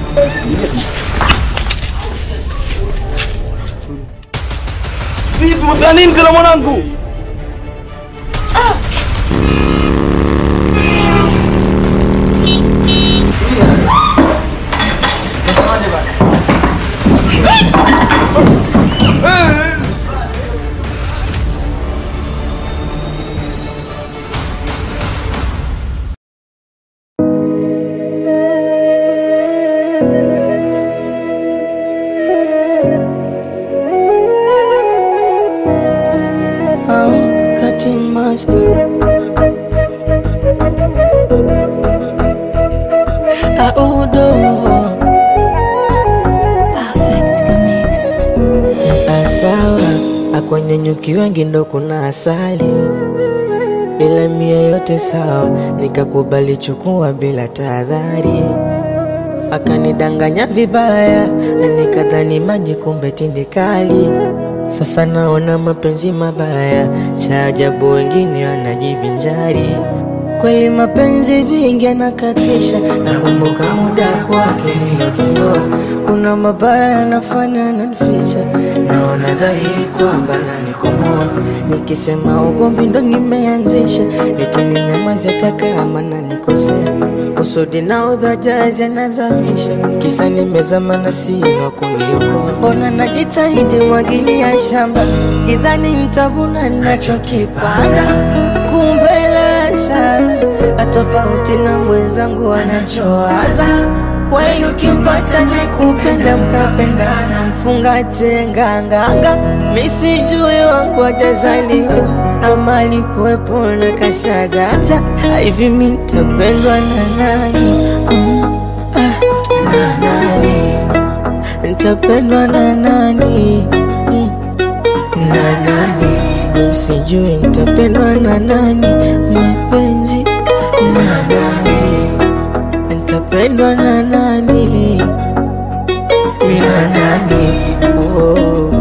Vipi mafanya nini tena mwanangu? I'm cutting master. Audo Perfect Mix. asawa akwenye nyuki wengi ndo kuna asali, ila mia yote sawa, nikakubali chukua bila tahadhari. Akanidanganya vibaya, nikadhani maji, kumbe tindikali. Sasa naona mapenzi mabaya, cha ajabu wengine wanajivinjari. Kweli mapenzi vingi anakatisha, nakumbuka muda kwake nilojitoa. Kuna mabaya yanafanya nanificha, naona dhahiri kwamba nanikomoa. Nikisema ugomvi ndo nimeanzisha, eti ninyamaze hata kama nanikosea. Kusudi na udhajazi anazamisha, kisa nimezama na sina kuniokoa. Mbona najitahidi mwagilia shamba, kidhani nitavuna nachokipanda, kumbe lasha atofauti na mwenzangu anachowaza. Kweli ukimpata ni kupenda mkapendana, mfungate nganganga, misijui wangu ajazaliwa ama alikuwepo na kashagaja. Hivi mi nitapendwa na nani? Mm, ah, na nani? Nitapendwa na nani? Mm, na nani? Mi sijui nitapendwa na nani? Mapenzi na nani? Nitapendwa na nani? Mi na nani? Oh.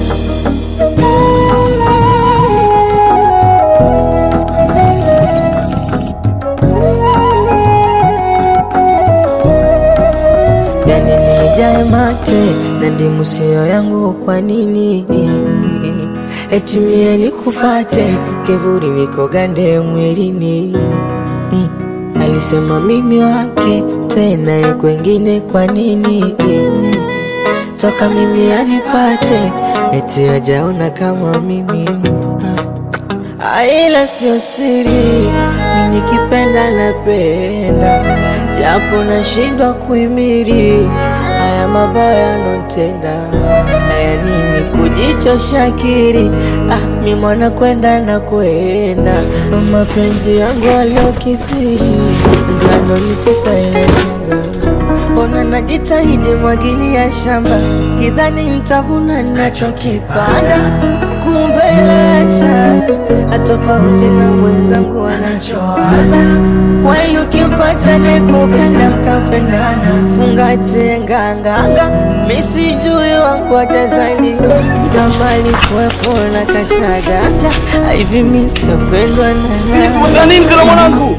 yani nimejae mate na ndimu sio yangu, kwa nini eti mie nikufate kivuli niko gande mwilini mm. Alisema mimi wake tena ye kwengine, kwa nini toka mimi anipate eti ajaona kama mimi Ah, ila sio siri, mimi nikipenda napenda, japo nashindwa kuimiri haya mabaya notenda. Haya nini kujichosha akili? Ah, mi mwana kwenda na kwenda, ndo mapenzi yangu aliokithiri, ndo anonitesa ila shanga Mbona najitahidi mwagilia shamba, kidhani nitavuna nachokipanda, kumbe lasha atofauti na mwenzangu anachowaza. Kweli ukimpata ni kupenda mkapendana, mfungate nganganga, misijui wangu ajazaliwa na mali kuwepo na kashagaja. Hivi mi nitapendwa na nani? Mafanya nini tena mwanangu?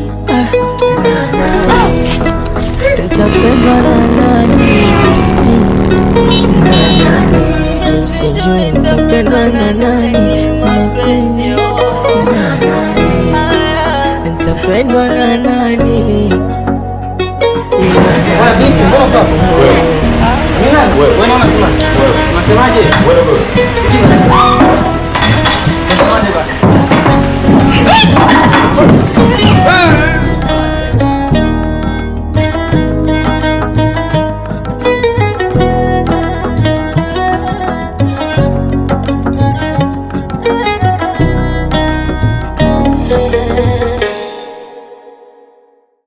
Nitapendwa na nani? Mm, na nani? Sijui nitapendwa na nani? Mapenzi na nani? Nitapendwa na nani? Ni na nani? Wewe unasema? Unasemaje?